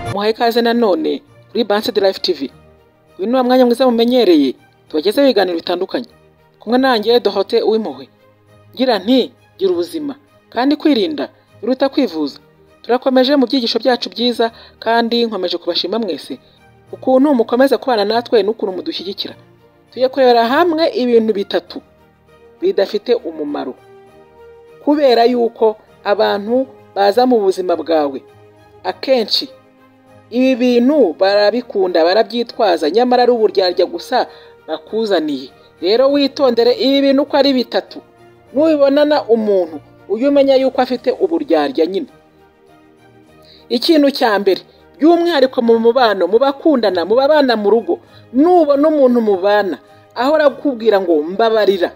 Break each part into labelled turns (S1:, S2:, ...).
S1: twamuhaye ikaze nanone kuri Banse de Life TV uyu ni wa mwanya mwiza mumenyereye tubagezeho ibiganiro bitandukanye kumwe nanjye Dorote Uwimpuhwe ngira nti gira ubuzima kandi kwirinda biruta kwivuza turakomeje mu byigisho byacu byiza kandi nkomeje kubashima mwese ukuntu mukomeza kubana natwe n'ukuntu mudushyigikira tujye kurebera hamwe ibintu bitatu bidafite umumaro kubera yuko abantu baza mu buzima bwawe akenshi ibi bintu barabikunda barabyitwaza nyamara ari uburyarya gusa bakuzaniye rero witondere ibi bintu uko ari bitatu nubibonana umuntu ujye umenya yuko afite uburyarya nyine ikintu cya mbere by'umwihariko mu mubano mu bakundana mu babana mu rugo nubona umuntu mubana ahora akubwira ngo mbabarira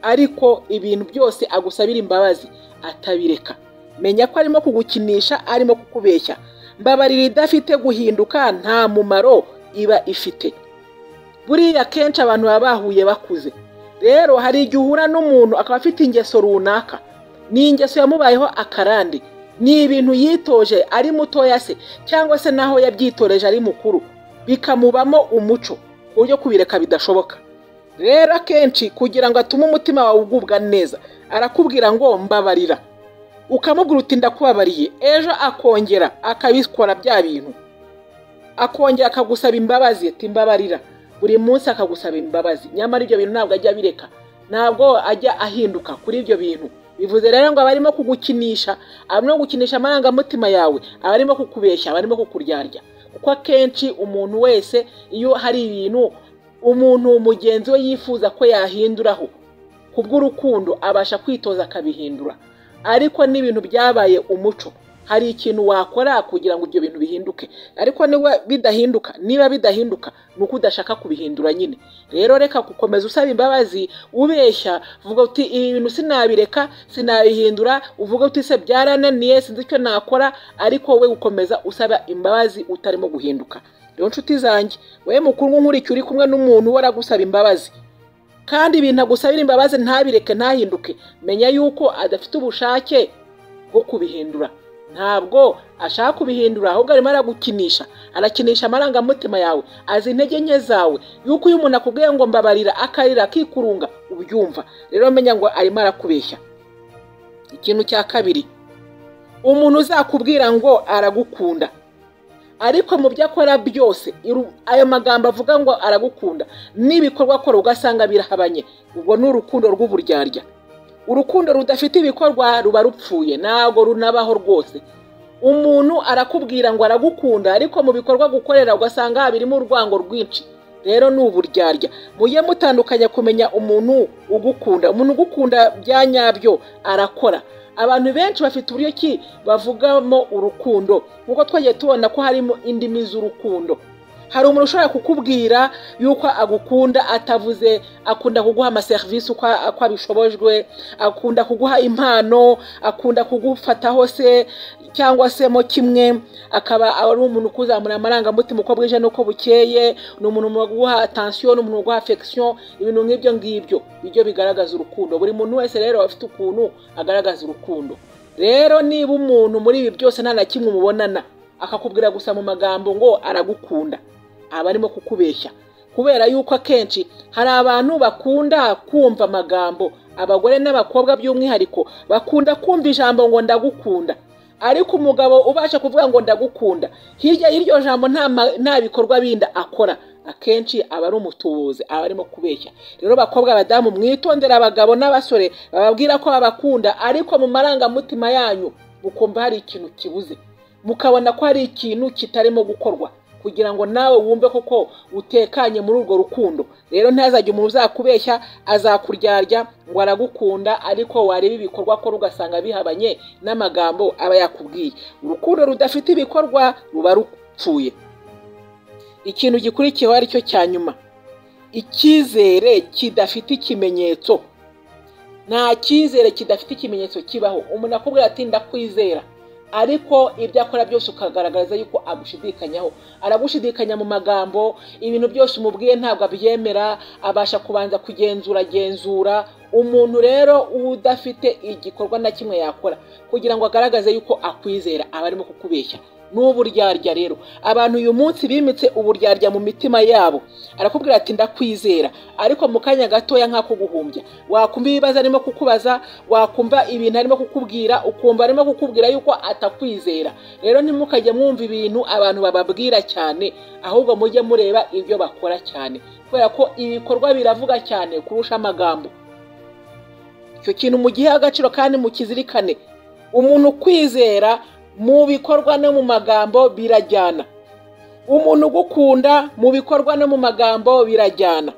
S1: ariko ibintu byose agusabira imbabazi atabireka menya ko arimo kugukinisha arimo kukubeshya mbabarira idafite guhinduka nta mumaro iba ifite buriya kenshi abantu baba bahuye bakuze rero hari igihe uhura n'umuntu akaba afite ingeso runaka ni ingeso yamubayeho akarande ni ibintu yitoje ari mutoya se cyangwa se n'aho yabyitoreje ari mukuru bikamubamo umuco ku buryo kubireka bidashoboka rero akenshi kugira ngo atume umutima wawe ugubwa neza arakubwira ngo mbabarira ukamubwira uti ndakubabariye ejo akongera akabikora bya bintu akongera akagusaba imbabazi ati mbabarira buri munsi akagusaba imbabazi nyamara ibyo bintu ntabwo ajya abireka ntabwo ajya ahinduka kuri ibyo bintu bivuze rero ngo aba arimo kugukinisha arimo gukinisha amarangamutima yawe aba arimo kukubeshya aba arimo kukuryarya kuko akenshi umuntu wese iyo hari ibintu umuntu mugenzi we yifuza ko yahinduraho ku bw'urukundo abasha kwitoza akabihindura ariko n'ibintu byabaye umuco hari ikintu wakora kugira ngo ibyo bintu bihinduke ariko niba bidahinduka niba bidahinduka ni uko udashaka kubihindura nyine rero reka gukomeza usaba imbabazi ubeshya uvuga uti ibi bintu sinabireka sinabihindura uvuga uti se byarananiye sinzi icyo nakora ariko we gukomeza usaba imbabazi utarimo guhinduka rero nshuti zanjye we mukuru nk'uriya uri kumwe n'umuntu uhora agusaba imbabazi kandi ibintu agusabira imbabazi ntabireke ntahinduke menya yuko adafite ubushake bwo kubihindura ntabwo ashaka kubihindura ahubwo arimo aragukinisha arakinisha amarangamutima yawe azi intege nke zawe yuko iyo umuntu akubwiye ngo mbabarira akarira akikurunga ubyumva rero menya ngo arimo arakubeshya ikintu cya kabiri umuntu uzakubwira ngo aragukunda ariko mu byo akora byose ayo magambo avuga ngo aragukunda n'ibikorwa akora ugasanga birahabanye ubwo ni urukundo rw'uburyarya urukundo rudafite ibikorwa ruba rupfuye ntabwo runabaho rwose umuntu arakubwira ngo aragukunda ariko mu bikorwa gukorera ugasanga birimo urwango rwinshi rero ni uburyarya mujye mutandukanya kumenya umuntu ugukunda umuntu ugukunda bya nyabyo arakora abantu benshi bafite uburyo ki bavugamo urukundo nk'uko twagiye tubona ko harimo indimi z'urukundo hari umuntu ushobora kukubwira yuko agukunda atavuze akunda kuguha amaserivisi uko abishobojwe akunda kuguha impano akunda kugufataho se cyangwa se mo kimwe akaba ari umuntu ukuzamura amarangamutima uko bwije n'uko bukeye ni umuntu uguha atansiyo ni umuntu uguha afekisiyo ibintu nk'ibyo ngibyo bijya bigaragaza urukundo buri muntu wese rero afite ukuntu agaragaza urukundo rero niba umuntu muri ibi byose nta na kimwe umubonana akakubwira gusa mu magambo ngo aragukunda aba arimo kukubeshya kubera yuko akenshi hari abantu bakunda kumva amagambo abagore n'abakobwa by'umwihariko bakunda kumva ijambo ngo ndagukunda ariko umugabo ubasha kuvuga ngo ndagukunda hirya y'iryo jambo nta bikorwa bindi akora akenshi aba ari umutubuzi aba arimo kubeshya rero bakobwa abadamu mwitondera abagabo n'abasore bababwira ko babakunda ariko mu marangamutima yanyu mukumva hari ikintu kibuze mukabona ko hari ikintu kitarimo gukorwa kugira ngo nawe wumve koko utekanye muri urwo rukundo rero ntazajya umuntu uzakubeshya azakuryarya ngo aragukunda ariko wareba ibikorwa akora ugasanga bihabanye n'amagambo aba yakubwiye urukundo rudafite ibikorwa ruba rupfuye ikintu gikurikiyeho ari cyo cya nyuma icyizere kidafite ikimenyetso nta cyizere kidafite ikimenyetso kibaho umuntu akubwira ati ndakwizera ariko ibyo akora byose ukagaragaza yuko agushidikanyaho aragushidikanya mu magambo ibintu byose umubwiye ntabwo abyemera abasha kubanza kugenzura genzura umuntu rero udafite igikorwa na kimwe yakora kugira ngo agaragaze yuko akwizera aba arimo kukubeshya n'uburyarya rero abantu uyu munsi bimitse uburyarya mu mitima yabo arakubwira ati ndakwizera ariko mu kanya gatoya nk'ako guhumbya wakumva ibibazo arimo kukubaza wakumva ibintu arimo kukubwira ukumva arimo kukubwira yuko atakwizera rero ntimukajya mwumva ibintu abantu bababwira cyane ahubwo mujye mureba ibyo bakora cyane kubera ko ibikorwa biravuga cyane kurusha amagambo icyo kintu mugihe agaciro kandi mukizirikane umuntu kwizera mu bikorwa no mu magambo birajyana umuntu ugukunda mu bikorwa no mu magambo birajyana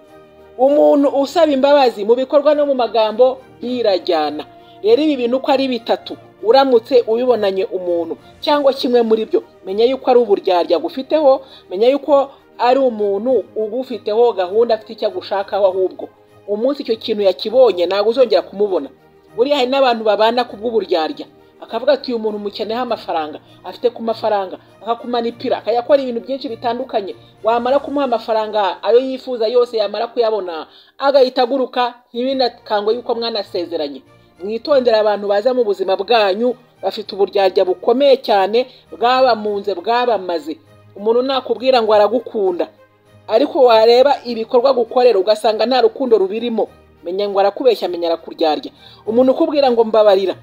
S1: umuntu usaba imbabazi mu bikorwa no mu magambo birajyana rero ibi bintu uko ari bitatu uramutse ubibonanye umuntu cyangwa kimwe muri byo menya yuko ari uburyarya agufiteho menya yuko ari umuntu ugufiteho gahunda afite icyo agushakaho ahubwo umunsi icyo kintu yakibonye ntabwo uzongera kumubona buriya hari n'abantu babana ku bw'uburyarya akavuga ati uyu muntu umukeneyeho amafaranga afite ku mafaranga akakumanipira akayakora ibintu byinshi bitandukanye wamara kumuha amafaranga ayo yifuza yose yamara kuyabona agahita aguruka ntibinakangwe yuko mwanasezeranye mwitondera abantu baza mu buzima bwanyu bafite uburyarya bukomeye cyane bwabamunze bwabamaze umuntu nakubwira ngo aragukunda ariko wareba ibikorwa gukorera ugasanga nta rukundo rubirimo menya ngo arakubeshya menya arakuryarya umuntu ukubwira ngo mbabarira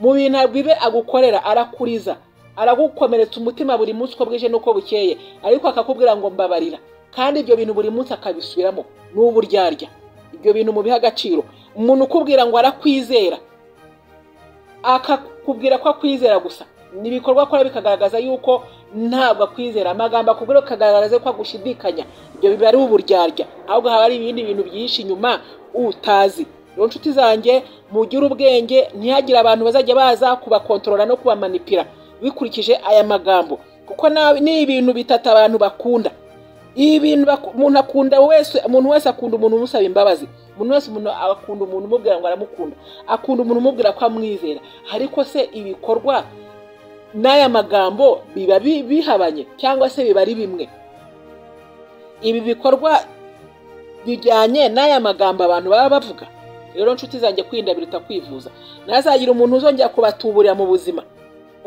S1: mu bintu bibe agukorera arakuriza aragukomeretsa umutima buri munsi uko bwije n'uko bukeye ariko akakubwira ngo mbabarira kandi ibyo bintu buri munsi akabisubiramo ni uburyarya ibyo bintu mubiha agaciro umuntu ukubwira ngo arakwizera akakubwira ko akwizera gusa ni ibikorwa akora bikagaragaza yuko ntabwo akwizera amagambo akubwira bikagaragaza ko agushidikanya ibyo biba ari uburyarya ahubwo haba hari ibindi bintu byihishe inyuma utazi rero nshuti zanjye mugire ubwenge ntihagire abantu bazajya baza kubakontorora no kubamanipira bikurikije aya magambo kuko ni ibintu bitatu abantu bakunda ibintu umuntu akunda wese umuntu wese akunda umuntu umusaba imbabazi umuntu wese umuntu akunda umuntu umubwira ngo aramukunda akunda umuntu umubwira ko amwizera ariko se ibikorwa n'aya magambo biba bihabanye cyangwa se biba ari bimwe ibi bikorwa bijyanye n'aya magambo abantu baba bavuga rero nshuti zanjye kwirinda biruta kwivuza ntazagira umuntu uzongera kubatuburira mu buzima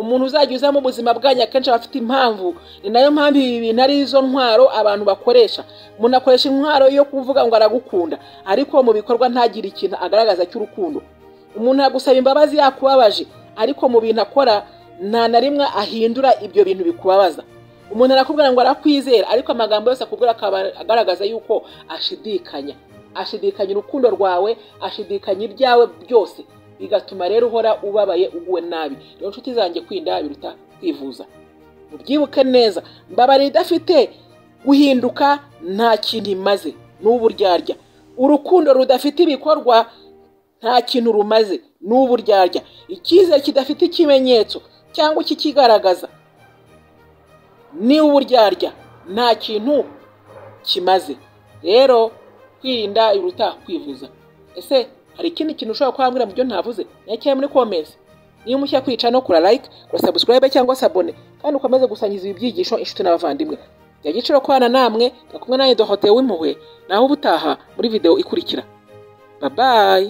S1: umuntu uzajya uza mu buzima bwanyu akenshi aba afite impamvu ni nayo mpamvu ibi bintu ari izo ntwaro abantu bakoresha umuntu akoresha intwaro yo kuvuga ngo aragukunda ariko mu bikorwa ntagire ikintu agaragaza cy'urukundo umuntu agusaba imbabazi yakubabaje ariko mu bintu akora nta na rimwe ahindura ibyo bintu bikubabaza umuntu arakubwira ngo arakwizera ariko amagambo yose akubwira akaba agaragaza yuko ashidikanya ashidikanya urukundo rwawe ashidikanya ibyawe byose bigatuma rero uhora ubabaye uguwe nabi rero nshuti zanjye kwinda biruta kwivuza mubyibuke neza mbabara idafite guhinduka nta kintu imaze ni uburyarya urukundo rudafite ibikorwa nta kintu rumaze ni uburyarya icyizere kidafite ikimenyetso cyangwa ikikigaragaza ni uburyarya nta kintu kimaze rero kwirinda biruta kwivuza ese hari ikindi kintu ushobora kuhambwira mu byo ntavuze ntakera muri komensi niba umushya kwica no kura like kura subscribe cyangwa se abone kandi ukomeze gusangiza ibi byigisho inshuti n'abavandimwe bya giciro kwana namwe gakumwe nawe dohotewe w'impuhwe naho ubutaha muri video ikurikira babayi